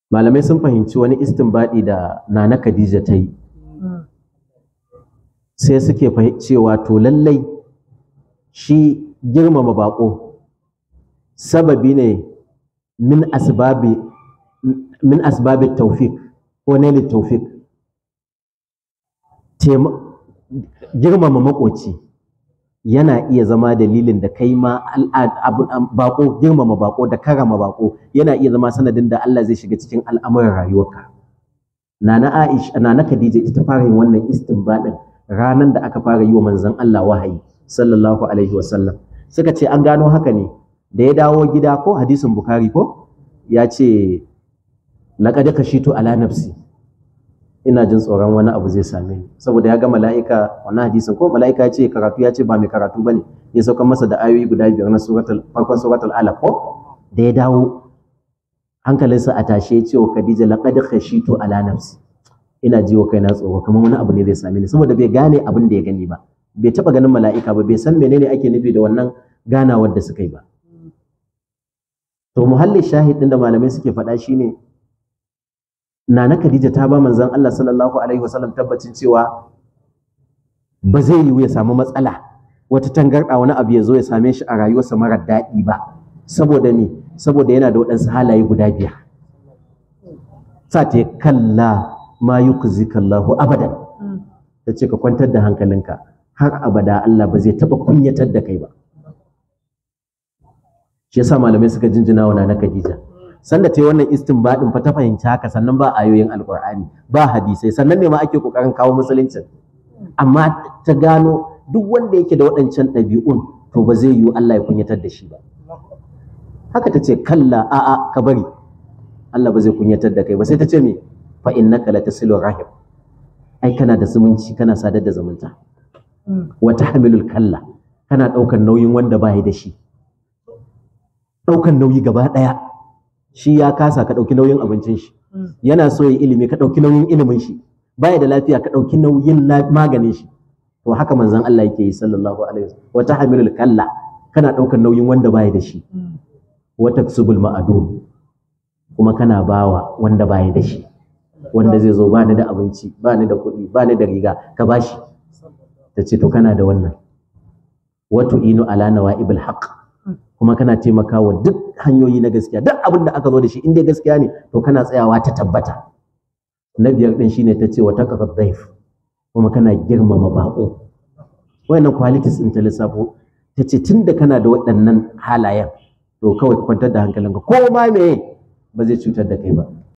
malamai sun fahimci wani istinbadi da nana Khadija ta yi sai suke cewa to lallai shi girmama bako sababi ne min asbabi min asbabi tawfiq ko ne tawfiq girmama makoci yana iya zama dalilin da kai ma bako girmama bako da karama bako yana iya zama sanadin da Allah zai shiga cikin al'amuran rayuwarka nana Aisha nana Khadija ita fara yin wannan istinbadin ranan da aka fara yi wa manzon Allah wahayi sallallahu alaihi wasallam suka ce an gano haka ne da ya dawo gida ko hadisin Bukhari ko ya ce laqad kashitu ala nafsi ina jin tsoron wani abu zai same ni saboda ya ga mala'ika wannan hadisin ko mala'ika ya ce karatu ya ce ba mai karatu bane ya sauka masa da ayoyi guda biyar na suratul farkon suratul alaq ko da ya dawo hankalinsa a tashe ya ce wa Khadija laqad khashitu ala nafsi ina ji wa kaina tsoro kamar wani abu ne zai same ni saboda bai gane abin da ya gani ba bai taba ganin mala'ika ba bai san menene ake nufi da wannan ganawar da suka yi ba to muhallin shahid din da malamai suke faɗa shine Nana Khadija ta ba manzon Allah sallallahu alaihi wasallam tabbacin cewa ba zai yiwu ya samu matsala wata tangarɗa wani abu ya zo ya same shi a rayuwarsa marar daɗi ba saboda me saboda yana da waɗansu halaye guda biyar sa ta kalla ma yukzika Allahu abadan ta ce ka kwantar da hankalinka har abada Allah ba zai taɓa kunyatar da kai ba shi yasa malamai suka jinjina wa Nana Khadija sanda ta yi wannan istinbadin fa ta fahimci haka sannan ba ayoyin alkur'ani ba hadisai sannan ne ma ake kokarin kawo musuluncin amma ta gano duk wanda yake da waɗancan ɗabi'un to ba zai yiwu Allah ya kunyatar da shi ba haka ta ce kalla a'a ka bari Allah ba zai kunyatar da kai ba sai ta ce me fa innaka latasilu rahim ai kana da zumunci kana sadar da zumunta wa tahmilul kalla kana ɗaukar nauyin wanda ba da shi ɗaukar nauyi gaba ɗaya shi ya kasa ka ɗauki nauyin abincin shi yana so ya ilimi ka ɗauki nauyin ilimin shi baya da lafiya ka ɗauki nauyin maganin shi to haka manzon Allah yake yi sallallahu alaihi wasallam wata hamilul kalla kana ɗaukar nauyin wanda baya da shi wata subul ma'adum kuma kana bawa wanda baya da shi wanda zai zo ba ni da abinci ba ni da kuɗi ba ni da riga ka bashi ta ce to kana da wannan wato inu ala nawa'ibul haqq kuma kana taimakawa duk hanyoyi na gaskiya duk abin da aka zo da shi in dai gaskiya ne to kana tsayawa ta tabbata na biyar din shine ta ce wa taqad dhaif kuma kana girmama bako wayannan qualities din ta lissafo ta ce tunda kana da waɗannan halayen to kawai kwantar da hankalinka ko ma me ba zai cutar da kai ba